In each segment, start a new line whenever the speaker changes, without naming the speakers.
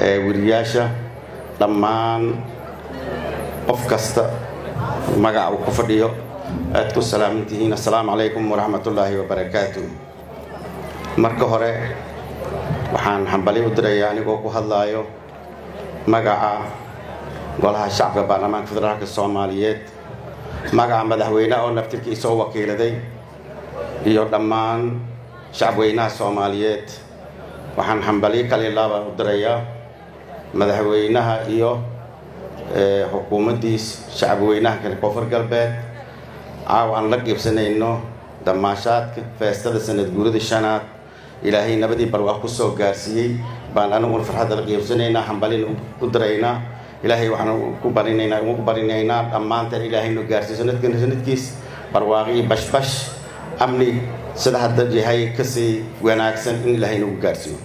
weriyaasha dhammaan qof kasta magaca uu ku fadhiyo aad ku salaaman tihiin assalaamu calaykum waraxmatullaahi wabarakaatu marka hore waxaan hambali u dirayaa anigoo ku hadlaayo magaca golaha shacabka baarlamaanka federaalka soomaaliyeed magaca madaxweyne oo naftirkiisa u wakiiladay iyo dhammaan shacabweynaha soomaaliyeed waxaan hambaliyo kalilaaba u dirayaa madaxweynaha iyo xukuumaddiis shacabweynaha kale koonfur galbeed caawa aan la qiibsanayno damaashaadka feestada sanad guurida shanaad ilaahay nabadii barwaaq ku soo gaarsiiyey baan aniguna farxadda la qiibsanaynaa hambalina u diraynaa ilaahay waxaan ku barinaynaa ugu barinaynaa dhammaanteen ilaahaynu gaarsiiyo sanadkan sanadkiis barwaaqi bashbash amni sida hadda yahay kasii wanaagsan in ilaahay nagu gaarsiiyo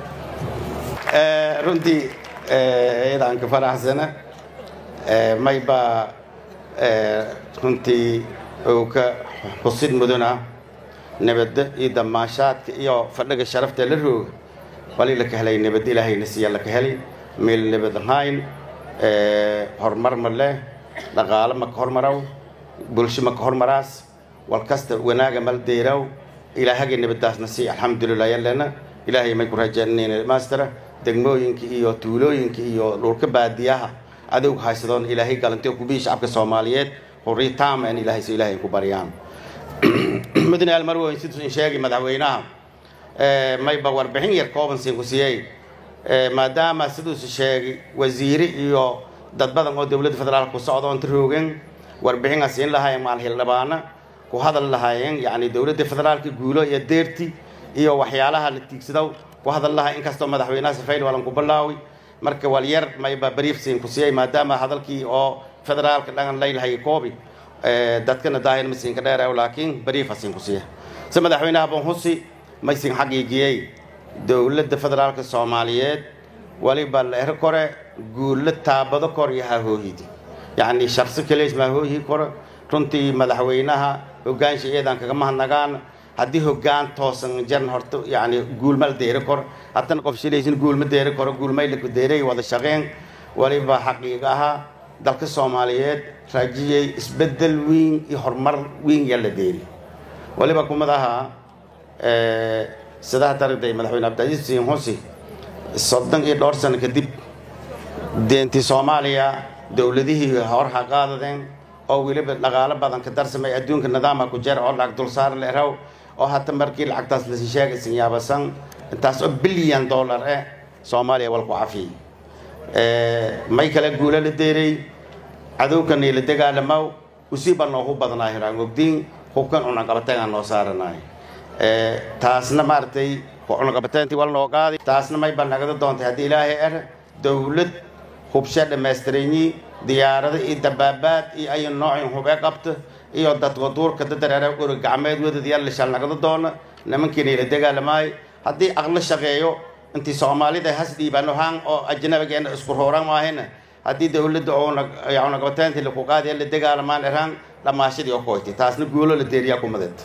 runtii iyadaan ka faraxsana may baa runtii uu ka xusid mudana nabadda iyo damaashaadka iyo fadhiga sharafta la rooga wali laka helay nabad ilaahayna siiya laka helay meel nabad ahayn horumar ma leh dhaqaalo ma ka hormaraw bulsho ma ka hormaraas wal kasta wanaaga mal deeraw ilaahaga nabadaasna sii alxamdulilah yalena ilaahay may ku rajaanayna maastera degmooyinka iyo tuulooyinka iyo dhulka baadiyaha adowga haysadoon ilaahay galantiyo kubii shacabka soomaaliyeed hurriy taama in ilaahay si ilaahay ku baryaan mudane almarweyn siduu sheegay madaxweynaha mayba warbixin yar kooban siin ku siiyey maadaama siduusu sheegay wasiire iyo dad badan oo dowladda federaalka ku socda oonta roogeen warbixinaa siin lahaayeen maal hildhibaana ku hadal lahaayeen yacni dowladda federaalka guulo iyo deerti iyo waxyaalaha la tiigsado ku hadal lahaa inkastoo madaxweynaha safayl walan ku bilaawi marka walyar mayba brief siin ku siiyey maadaama hadalkii oo federaalka dhangan laylahay koobi dadkana daahir ma siinka dheeraw laakiin briefa siin ku siiya si madaxweynaha bonhusi may siin xaqiijiyey dowladda federaalka soomaaliyeed waliba leero kore guulo taabado kor iyo hahooyidi yacni shaqsi kalees ma hooyi kore runtii madaxweynaha hogaansha iyadan kaga mahadnagaan haddii hoggaan toosan jaran horta yacni guulmal deeri kor haddana qof shilaysin guulma deeri koro guulmaylaku deeray wada shaqeen waliba xaqiiq ahaa dalka soomaaliyeed raajiyey isbeddel weyn iyo horumar weyn yaa la deeri waliba kumid ahaa sidaa daragday madaxweyne cabdicasiis siin husi soddon iyo dhowr sano kadib deentii soomaaliya dowladihii hor ha qaadadeen oo weliba dhaqaalo badan ka darsamay adduunka nidaamha ku jeer oo lacag dulsaar la eraw oo hata markii lacagtaas lasi sheegaysan yaabasan intaas oo bilyan dollar eh soomaaliya walku cafiyey may kale guulo la deeray cadowkanii la dagaalamaw usiiba noogu badnaa hiraan ogdiin hubkan cunaqabateegaan noo saaranaay taasna maaragtay cunaqabateyntii wal noo qaadi taasna may ba nagada doontay haddii ilaahay er dowlad hubshe dhammaystiranyi diyaarado iyo dabaabaad iyo ayu noocin hubee qabta iyo dadka duurka dadareera uri gacmeed wadad yar lishal nagada doona nimankiina la dagaalamaayo haddii aqlo shaqeeyo intii soomaalida has dhiibano haan oo ajnabigeena isku rooraan maahayna haddii dowladda oo cunaqabateyntii laku qaadiya la dagaalamaan eraan dhammaashadii oo koytay taasna guulo la deeriyaa kumadeed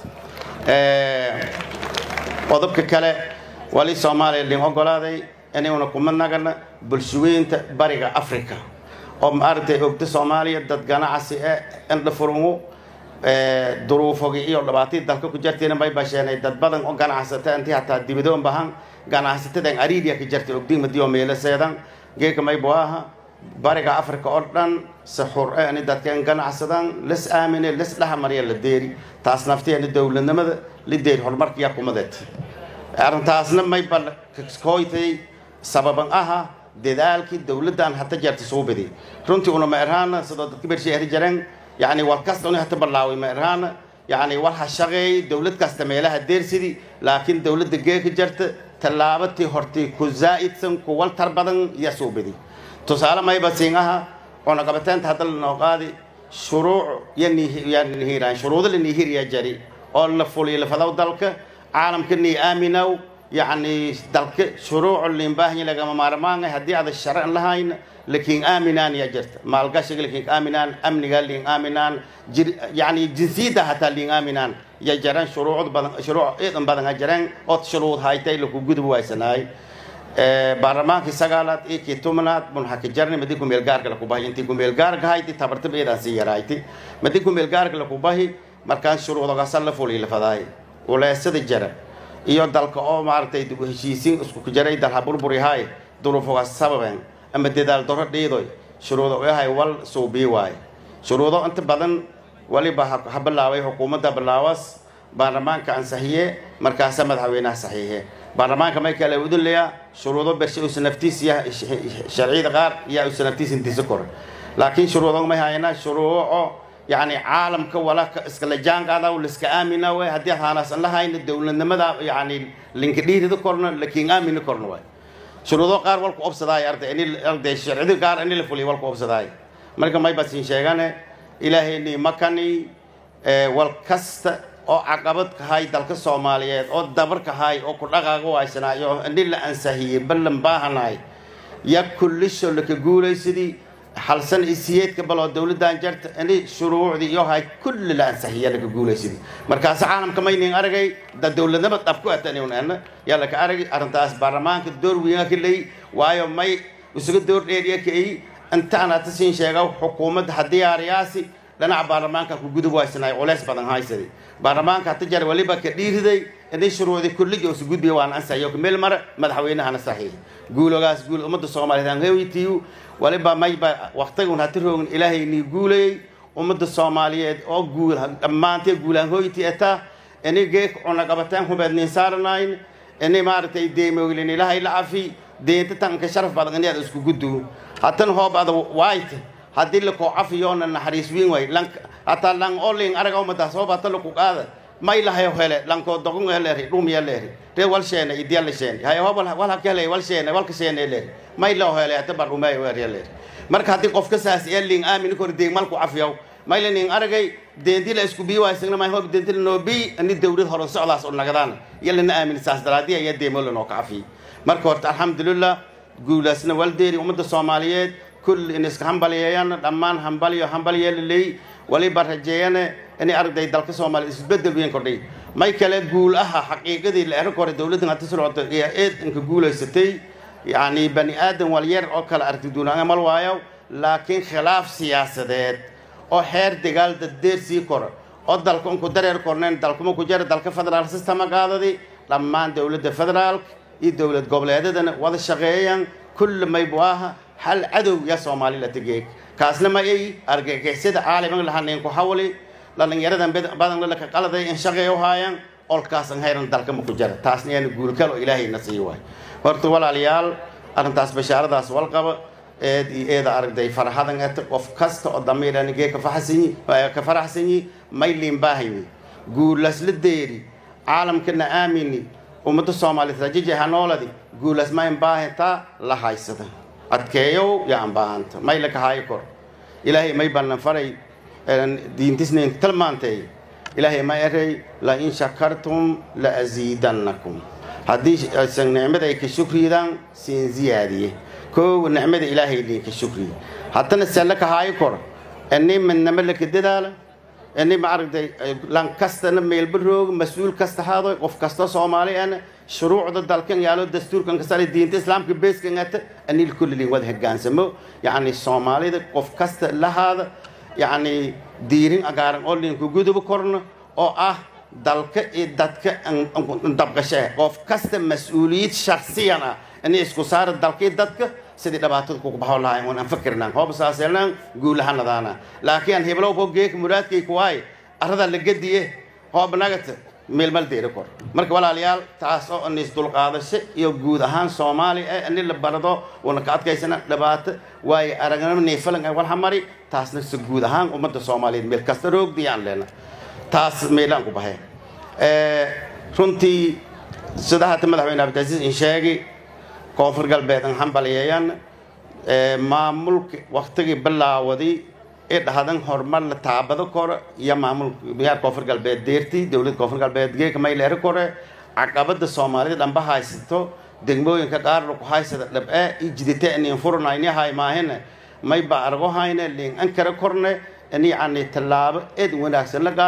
qodobka kale wali soomaaliya lin ogolaaday inayuna kuma nagana bulshaweynta bariga africa oo maaragtay ogda soomaaliya dad ganacsi e indhafurungu duruufogi iyo dhibaatadii dalka ku jartayna may basheenay dad badan oo ganacsata intii hataa dibidoon bahan ganacsatadan ariidiya ka jartay ogdiimadiyo meelaseedan geeka maybo aha bariga africa oo dhan si xur e ani dadkeen ganacsadan las aamine las dhaxmarya la deeri taas nafteena dowladnimada la deeri horumarkiya kumadeed arrintaasna mayba kooytay sababan aha dadaalkii dowladdan hata jeerta soo baday runtii una ma erhaana sidoo dadka bershay eri jareen yacni war kasta una hata ballaaway ma erhaana yacni war ha shaqeey dowlad kasta meelaha deersidii laakiin dowladda geeka jarta tallaabatii hortay ku zaa'idsan ku waltar badan yaa soo baday tusaale mayba siin aha cunaqabateynta hadda lanoo qaadi shuruuc yanihiraan shuruudo lanihiriya jari oo la fuliyo lafadaw dalka caalamka nii aaminaw yacni dalka shuruucu liinbaahanya lagama maarmaanga haddii ada sharcan lahayn lakiin aaminaan yaa jirta maalgashiga lakiin aaminaan amniga liin aaminaan jir yacni jinsiyadda hataa liin aaminaan ya jaraan shuruucd badan shuruuc iidan badan ha jaraan ood shuruud haytay laku gudub waysanaay baarlamaankii sagaalaad iyo kii tobnaad munxaki jarni madi kumeel gaarka lakubahi intii kumeel gaarka hayti tabartib eedaan sii yarayti madi kumeel gaarka lakubahi markaan shuruudogasa la fulii lafadaay uleesada jara iyo dalka oo maaragtay dib u heshiisiin isku jaray dalha burburihaay duruufoga sababen ama dadaal daro dhiidoy shuruudo yahay wal suubii waaye shuruudo inta badan waliba ha bilaabay xukuumadda bilaawas baarlamaanka ansaxiye markaasa madaxweynaha saxiixe baarlamaanka may kale udulaya shuruudo bershe usa naftiis ya sharciyada qaar yaa usa naftiis intisa kor laakiin shuruudo may hayna shuruuco yani caalamka wala iskala jaanqaada liska aamina way haddii haanaasan lahayna dowladnimada yani linka dhiirida korna lakiin aamina korna waay shuruudo qaar walku obsadaay arday ini arday sharciyada qaar ini la fuliy walku obsadaay marka may basin sheegane ilaahayni makani wal kasta oo caqabad kahay dalka soomaaliyeed oo dabar kahay oo ku dhaqaaga waaysanaayo ini la ansahiyey ballan baahanahay ya kullisho laka guulaysadii halsan isiyeedka baloo dowladdan jarta ini shuruucdii iyo hay kulli la ansahiya laka guulaysadii markaas caalamka maynin aragay da dowladnima dhab ku ataniun yaa laka aragay arrintaas baarlamaanka door weynaa ka leey waayo may isuga door dheeriya kay intaan hata siin sheega xukuumadda hadiyaariyaasi dhinaca baarlamaanka ku gudub waysanaay culeys badan haysadi baarlamaanka hata jar waliba ka dhiiriday inay shuruucdii kulligi usu gudbiya waan ansaxiyo meel mara madaxweynahana saxiix guulogaas guul ummadda soomaaliyeed aan hewitiyu waliba mayba waqtigun hati roogin ilaahay nii guulayay ummadda soomaaliyeed oo guul dhammaantee guulaan hoyti etaa inay geek cunaqabateen hubeed niin saaranayn inay maaragtay deemoglin ilaahay la cafi deenta tanka sharaf badan inaad isku guddu hatan hoob ada waayt haddii lakoo cafiyoona naxariis wiin way lan hataa lan olin araga umadaas hoob hata laku qaada may lahayo hele lankoo dogon eleeri dhumya leeri ree wal sheene idyalla sheene hay hoob wal hakele wal sheene walka sheene leeri may loo hele hata bar dhumay weeriya leeri marka haddii qofka saas elin aamin kor deeg malku cafiyow maylanin aragay deenti la isku bii waysagna may hoob deenti la noo bii ani dawlad horan socdaas u nagadaan yalana aamin saas daraadii ayaa deemo lanoo ka cafiyey marka horta alxamdulillah guulaasna waldeeri ummadda soomaaliyeed kulli in iska hambaliyeeyaan dhammaan hambaliyo hambalyeelaleey waliba rajeeyane inay aragday dalka soomaaliya isbedel weyn kordhay may kale guul aha xaqiiqadii la eran kore dowladdan hata socota iyo eed inka guulaysatay yacni bani aadan walyar oo kale aragti duunaan mal waayo laakiin khilaaf siyaasadeed oo xeer dagaal daddeer sii koro oo dalka unku dareer korneen dalkuma ku jara dalka federaal systema qaadadi dhammaan dowladda federaalka iyo dowlad goboleedadana wada shaqeeyaan kulli maybu aha hal cadow ya soomaali la tegeeg kaasna ma ay argagixisada caaliman lahanin ku hawli dhalinyaradan badan laka qaladay in shaqeey u haayaan olkaasan hayran dalka ma ku jara taasna yaana guulkal oo ilaahayna sii waay horta walaalayaal arrintaas bashaaradaas walqaba eed iyo eeda aragday farxadan eta qof kasta oo damiiranigee ka faxsanyi ka faraxsanyi may liinbaahanyi guulasla deeri caalamkana aamini ummadda soomaaliyeed rajiji hanooladi guulas ma imbaahantaa la haysada adkeeyow yaa ambaahanta may laka haayo kor ilaahay may ballan faray diintisnayn tilmaantay ilaahay ma eray la in shakartum la asiidannakum haddii aysan nicmada ay ka shukriyadaan siin ziyaadiye koowa nicmada ilaahay liinka shukriye haddana se laka haayo kor ini midnamo laka dadaala ini ma aragtay lan kastana meelba rooga mas-uul kasta haado qof kasta soomaali ana shuruucda dalkan yaalo dastuurkan kasare diinta islaamka beeskan ata anil kullilin wada hogaansamo yacni soomaalida qof kasta lahaada yacni diirin agaaran oo linku guduba korna oo ah dalka iyo dadka dabqashe qof kasta mas-uuliyad shaksiyan ah inay isku saara dalka iyo dadka sidii dhibaatada kugu baxo lahayn waan aan fakirnaan hooba saaseelnaan guulahanadaana laakiin aan heblow ko geeka muraadkay kuwaay arada la gediye hooba nagata meelmal deeri kor marka walaalayaal taas oo anis dulqaadasho iyo guud ahaan soomaali eh ani la barado wana ka adkaysana dhibaato waayo aragnimo neefalan ay walhamari taasna si guud ahaan ummadda soomaaliyeed meel kasta roogdiyaan leena taas meelaan ku baxee runtii sida hata madaxweyne cabdicasiis in sheegi koonfur galbeed an hambaliyeeyan maamulka waktigii bilaawaday ee dhahdan horumar la taabado kore iyo maamul miyaar koonfur galbeed deerti dowlad koonfur galbeed geeka mayleeri kore caqabada soomaalida dhanba haysato degmooyinka qaar laku haysada dhab-e i jidite inin furnayni hay maahine may ba argo hayne liin ankara korne in yacni tallaabo eed wanaagsan la qaaday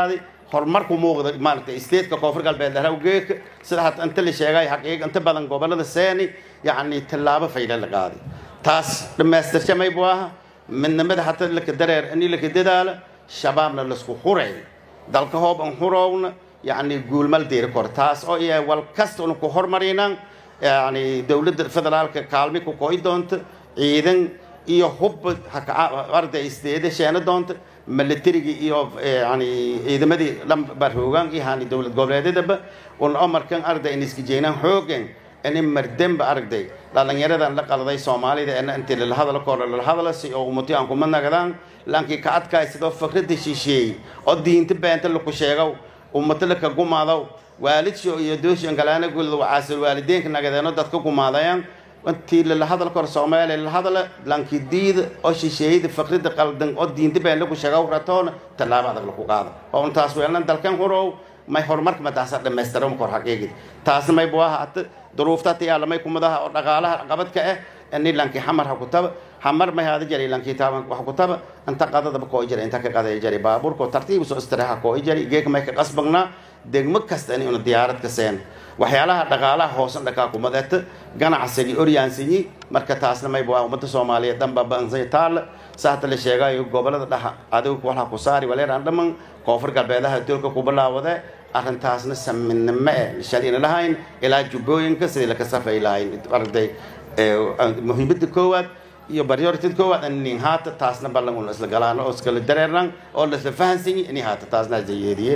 horumarku muuqda maaragtay stateka koonfur galbeed harawgeeka sida hata inta la sheegay xaqiiq inta badan gobolada seeni yacni tallaabo fayla la qaaday taas dhammaystirka maybu aha midnimada hata laka dareer ini laka dadaala shabaabna laisku huray dalka hoob an hurowna yacni guulmal diiri kor taas oo yahay wal kasta una ku hormarinaan yacni dowladda federaalka kaalmi ku koy doonta ciidan iyo hub arday isdeeda sheena doonta militarigii iyo yani ciidamadii lambarhoogaan iyo hani dowlad goboleedyadaba un omarkan arday in iska jeynaan xoogan ini mardemba aragday dhalinyaradan la qaladay soomaalida ena intii lala hadalo kor lala hadala si oo umati aan kuma nagadaan laankii ka adkaay sidoo fikrada shisheeyey oo diinta beenta laku sheegow ummata laka gumaadaw waalidshi iyo dooshan kalaana gulada wacaasil waalideenka nagadeeno dadka gumaadayaan intii lala hadal kor soomaaliya lala hadala laankii diida oo shisheeyada fikrada qaldan oo diinta been laku sheegow ratoona tallaabo adag laku qaado oo intaas weelna dalkan horow may horumarka mataasa dhammaystiran kor xaqiiqid taasna may buu ahaa duruufta tiyaalamay kumadaha oo dhaqaalaha qabadka ah ini lankii xamar ha ku taba xamar may haada jari lankii taaban wax ku taba inta qadadaba koo jari inta ka qadaya jari baabuurka tartiib soo istiraha koo jari geeka may ka qasbagnaa degmo kasta in una diyaarad ka seen waxyaalaha dhaqaalaha hoosan dhakaa kumadeeta ganacsigii oryaansiyi marka taasna may buu ummadda soomaaliyeed dhanba bansay taalla saata la sheegayo gobolada dhaxa adigu walha ku saari waleeraan dhaman koonfur galbeedaha doolka ku bilaawade arrintaasna saminimo eh shalina lahayn ilaa jubbooyinka sidii laka safay lahayn arday muhiimada koowaad iyo baryortid koowaad inin haata taasna ballan una isla galaan oo iskala dareernan oo lasla fahansanyi ini haata taasna ajayeediye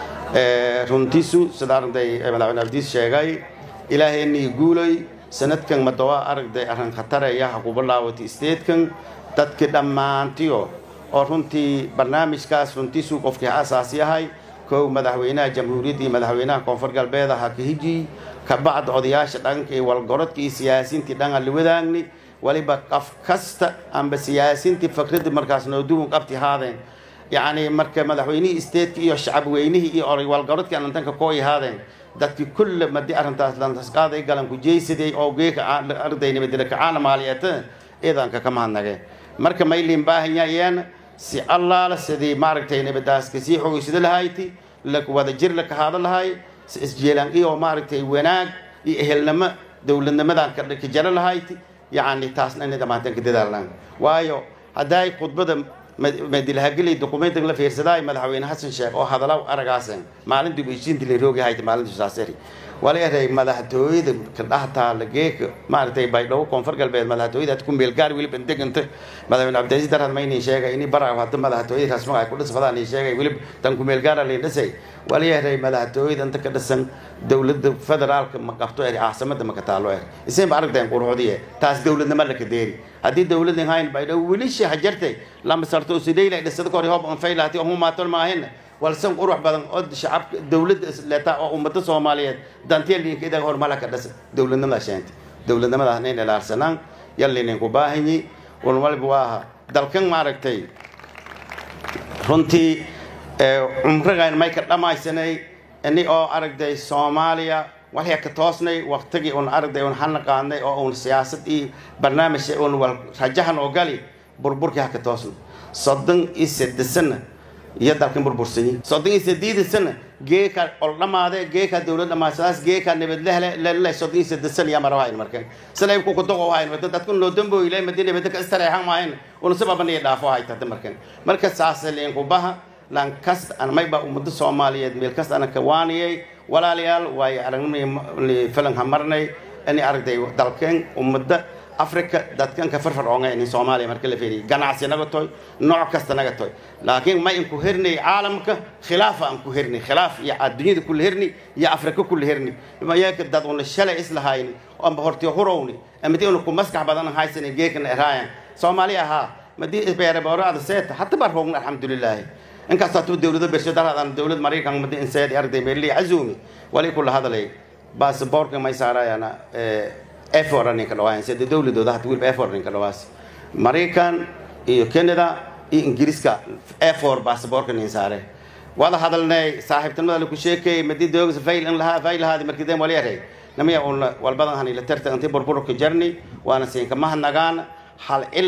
runtiisu sida arday madaxweyne abdiis sheegay ilaaheenii guuloy sanadkan madawa aragday arrin khataraya ha ku bilaawatay statekan dadkii dhammaantiyo oo runtii barnaamijkaas runtiisu qofkii asaas yahay kow madaxweynaha jamhuuriyadda iyo madaxweynaha koonfur galbeed ha ka hiji kabacda odayaasha dhanka iyo walgorodka iyo siyaasiintii dhan aan la wadaagni waliba qaf kasta amba siyaasiintii fikradda markaas nooduwan qabti haadeen yacni marka madaxweynihii stateka iyo shacab weynihii iyo oray walgorodkii alantanka kooy haadeen dadkii kulle madii arrintaas lantasqaaday galanku jeysaday oo geeka ardaynimada kacaana maaliyeeta iidanka ka mahadnageen marka mayliin baahanyaayeen si allaala sidii maaragtay nabadaaska sii xogeysada lahayti wada jir la kahaado lahay si isjeelaan iyo maaragtay wanaag iyo ehelnimo dowladnimadan ka jaro lahayti yacni taasna inay dhammaanteen ka dadaalaan waayo hadday khudbada madilahageli dokumentiga la fiirsadaay madaxweyne xasan sheekh oo hadalaw aragaasen maalintii heshiintii la roogi hayta maalintii saasari wala eray madaxtooyada kadhaha taala geeka maaragtay baydhabo koonfur galbeed madaxtooyada had ku meelgaar weliba deganta madaxweyne cabdilasiis darhad maynin sheegay ini bara hadda madaxtooyada rasmaga ay ku dhisfadaan ii sheegay weliba tan ku meelgaara lay dhisay wala eray madaxtooyada inta ka dhisan dowladda federaalka ma qabto eri caasimada ma ka taalo er isinba aragteen quruxdiye taas dowladnimo la ka deeri haddii dowladin hayn baydhabo welishi hajartay lama sarto usidayla dhisada kor hoob anfay lahatay humaaton maahin walsan qurux badan oo shacabka dowladda leeta oo ummada soomaaliyeed danteelinka idaga hormala ka dhasa dowladnimada sheentay dowladnimadaas inayn ilaarsanaan yallinin ku baahanyi un waliba waa dalkan maaragtay runtii cumrigan may ka dhammaysanay ini oo aragday soomaaliya waxya ka toosnay waqtigii un aragday un hana qaadnay oo un siyaasad iyo barnaamij un wal rajahan oo gali burburkii ha ka toosnay soddon iyo sadesana iyo dalkan burbursanyi soddon iyo sideeda sana geeka oldhamaade geeka dowlad dhamaasadaas geeka nabadlehle lele soddon iyo sideed sana yaa marawahayn markan salay ku kudoqo hayn wada dadku noo dambo ilay madi nabadda ka istareexan maahayn una sababa iyo dhaafo hayta hadda markan marka saasaliin ku baha lan kasta an mayba ummada soomaaliyeed meel kasta ana ka waaniyay walaalayaal waayo aragnimay filan ha marnay inay aragtay dalkeen ummadda africa dadkan ka farfarcoonga in soomaaliya marka la fiiriyo ganacsi naga toy nooc kasta naga toy laakiin ma inku hernay caalamka khilaafa aan ku hernay khilaaf iyo adduunyada kula herni iyo afrika kula herni mayaka dad una shalay islahayni amba hortiyo hurowni amadi una ku maskax badan haysan geekana eraayan soomaaliya ahaa madii beereborada seeta hata baa roogna alxamdulilaahi inkastoo tuba dowlado bersho daradan dowlad maraykan madi inseedi arday meerli azumi wali kula hadalay baasaboorka may saarayana effort ninka dhawaayan sida dowladooda hata weliba effort ninka dhawaas maraykan iyo canada iyo ingiriiska effort baasaboorka nin saare wada hadalnay saaxiibtinimada laku sheekay madi doogsa fayl in lahaa fayl lahaadi markii deen wali yaray namaya un walbadan hani la tarta intii burburka jarni waana siinka mahadnagaan hal cilad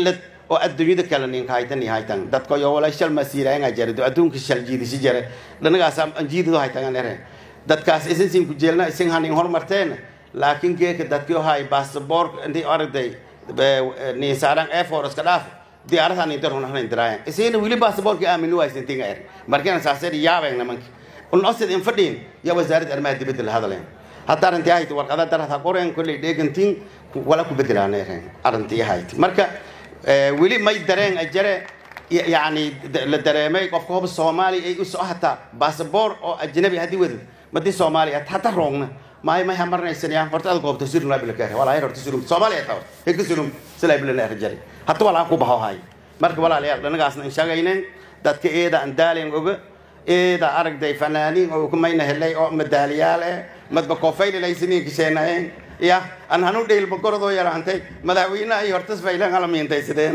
oo adduunyada kale ninka haytan iyo haytan dadka yo wala shal masiirayanga jare do adduunka shal jiidisi jare dhanagaas aan jiidado haytan ere dadkaas isin sin ku jeelna isin hanin hormarteen laakiin geeka dadkii hay passport intii aragday ni saaran air force ka dhaaf diyaaradaha ni darona hanin diraayan isina wili passportka aaminu waysan tinga er markana saasay yaabeen nimanka un osid in fadhiin ya wasaaradda arrimaha dibadda la hadleen hadda arrintii ahayd warqada darata qoreen kolley dheegantiin wala ku bedelaaneen arrintii ahayd marka weli may dareen ajare yacni la dareemay qofka hob soomaaliya ay u soo hataa basaboor oo ajnabi haddii wadad madii soomaaliya hata roogna maay may hamarnaysanaya horta ad goobta surum laa bila kaare walaa horta surum soomaaliya taa heka surum silaa bila na jare hata walaa ku baho hay marka walaalayaal dhanagaasna in sheegayneen dadka eeda aan daalen oga eeda aragday fanaaniin oo kumayna helay oo madaaliyaal eh madba koofaylilaysiniin kisheenaeen ya an hanu dheylba gorodoo yaraantay madaxweynaha iyo hortas faylan alamiintaysadeen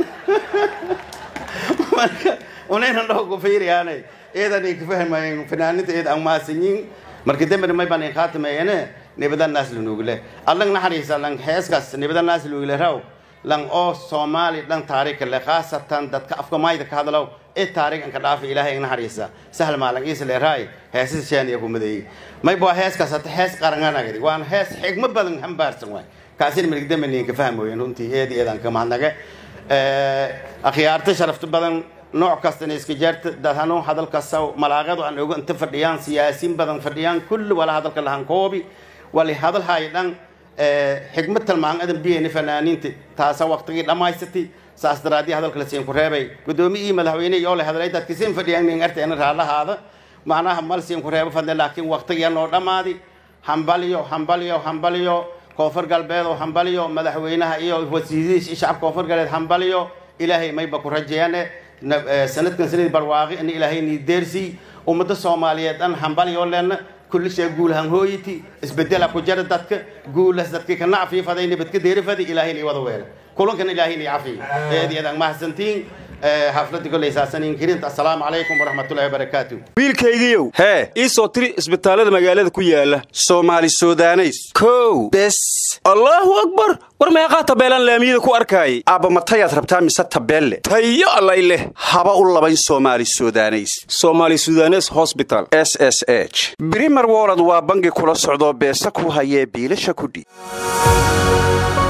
marka unaynan dhaho ku fiiriyaanay eedanay ka fahmayeen fanaaninta eeda aan maasanyiin marka dembena may baan khaatimeeyene nibada naas lanuugle allang naxariisa lang heeskaas nibada naas lanuugle raw lang oo soomaali dhan taariikh le khaasatan dadka afka maayda ka hadlow ee taariikh an ka dhaafa ilaahay naxariisa sahl maalan iisa leeraay heesas shaaniya ku madeeyey may baa heeskaas hata hees qaranganagadi waan hees xigmo badan hambaarsan waay kaasina miligdamaniin ka fahmooyen runtii eed eedaan ka mahadnaga akhyaarta sharafta badan nooc kastana iska jeerta dadhanu hadal kasta malaaqadu aan oga inta fadhiyaan siyaasiin badan fadhiyaan kulli wala hadalka lahan koobi wali hadal hay dhan xigmad talmaan adan biyeyna fanaaniinta taasa waqtigii dhammaysatay saas daraadii hadalka la siin ku reebay gudoomiye iyo madaxweyne iyo le hadalay dadka siin fadhiyaan nin arteena raalahaada macnaha mal siin ku reebo fadle laakiin waqtigiya noo dhammaadi hambaliyo hambaliyo hambaliyo koonfur galbeed oo hambaliyo madaxweynaha iyo wasiirihiis shacabka koonfur galbeed hambaliyo ilaahay mayba ku rajeeyane sanadkan sanadii barwaaqi in ilaahay nii deersii ummadda soomaaliyeed dhan hambaliyo lena kulli shay guulahan hooyiti isbedela ku jara dadka guulas dadkii ka nacfii faday nabadka deerifadi ilaahay nii wada weela kulankan ilaahay nii cafi eed eedan mahadsantiin xafladii koley saasaniin kirinta assalaamu calaykum waraxmatullahi wabarakaatu
wiilkaygiiow hee ii soo tiri isbitaallada magaalada ku yaala soomaali sudaneys kow bes allaahu akbar war meeqaa tabeelaan laamiyada ku arkaayay aabba matayaad rabtaa mise tabeelle tayo allay leh haba u labayn soomaali sudaneys soomaali sudanes hosbital s s h brimer wolod waa bangi kula socdoo beesa ku hayee biilasha kudhi